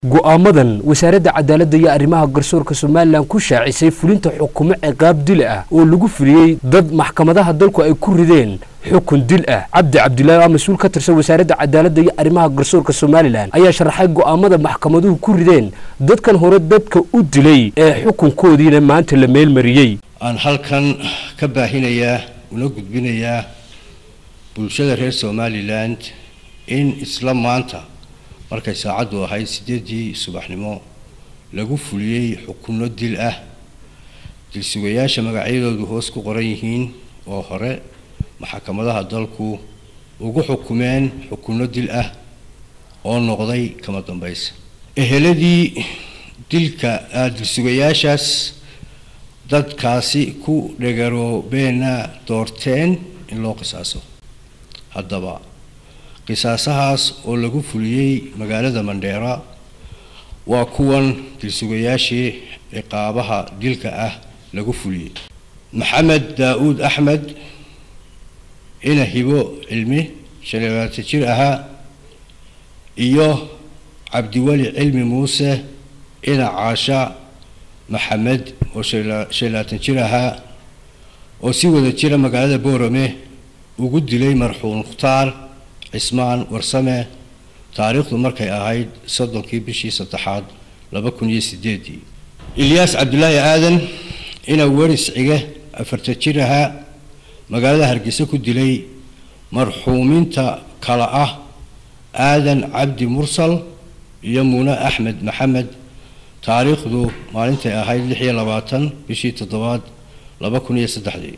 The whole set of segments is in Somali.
go'aamadan wasaaradda cadaaladda iyo arrimaha garsoorka somalilan ku shaacisay fulinta xukumo ciqaab dil ah oo lagu fuliyey dad maxkamadaha dalku ay ku rideen xukun dil ah cabdi cabdilaahi oo mas-uul ka tirsan wasaaradda cadaaladda iyo arrimaha garsoorka somalilan ayaa sharaxay go'aamada maxkamaduhu ku rideen dadkan hore dadka u dilay ee xukunkoodiina maanta la meelmariyey aan halkan ka baahinayaa una gudbinayaa bulshada reer somalilan in isla maanta markay saacaddu ahayd siddeeddii subaxnimo lagu fuliyey xukunno dil ah dilsugayaasha magacyadoodu hoos ku qoran yihiin oo hore maxkamadaha dalku ugu xukumeen xukunno dil ah oo noqday kama dambaysa eheladii dilka dilsugayaashaas dadkaasi ku dhegaroobeena doorteen in loo qisaaso haddaba qisaasahaas oo lagu fuliyey magaalada mandheera waa kuwan dilsugayaashii ciqaabaha dilka ah lagu fuliyey maxamed daa-uud axmed ina hibo cilmi shan iyo labaatan jir ahaa iyo cabdiweli cilmi muuse ina caasha maxamed oo shan iyo labaatan jir ahaa oo si wada jira magaalada boorame ugu dilay marxuum mukhtaar cismaan warsame taariikhdu markay ahayd soddonkii bishii saddexaad laba kun iyo sideedii ilyaas cabdulaahi aadan ina weris cige afartan jir ahaa magaalada hargeysa ku dilay marxuumiinta kale ah aadan cabdi mursal iyo muune axmed maxamed taariikhdu maalintay ahayd lix iyo labaatan bishii toddobaad laba kun iyo saddexdii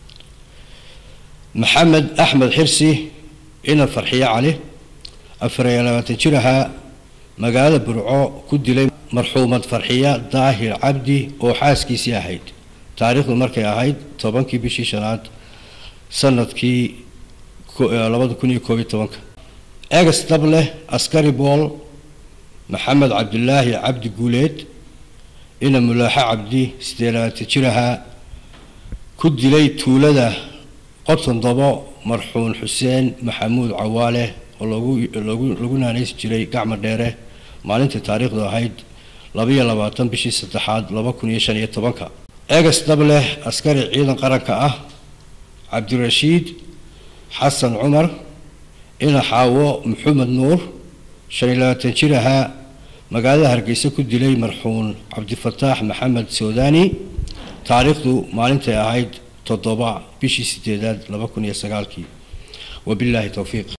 maxamed axmed xirsi ina farxiyo cali afar iyo labaatan jir ahaa magaalada burco ku dilay marxuumad farxiya daahir cabdi oo xaaskiisii ahayd taariikhdu markay ahayd tobankii bishii shanaad sanadkii labada kun iyo koob iyo tobanka egas dable askari bool maxamed cabdilaahi cabdi guuleed ina mulaaxo cabdi siddeed labaatan jir ahaa ku dilay tuulada qoton dabo marxuun xuseen maxamuud cawaale oo lagu naanaysi jiray gacma dheere maalintai taariikhdu ahayd labaiyo labaatan bishii saddexaad laba kun iyo shan iyo tobanka egas dable askari ciidan qaranka ah cabdirashiid xasan cumar ina xaawo maxamed nuur shan iyo labaatan jir ahaa magaalada hargeysa ku dilay marxuun cabdifataax maxamed soodani taariikhdu maalintay ahayd toddoba bishii sideedaad laba kun iyo sagaalkii wabilaahi towfiiq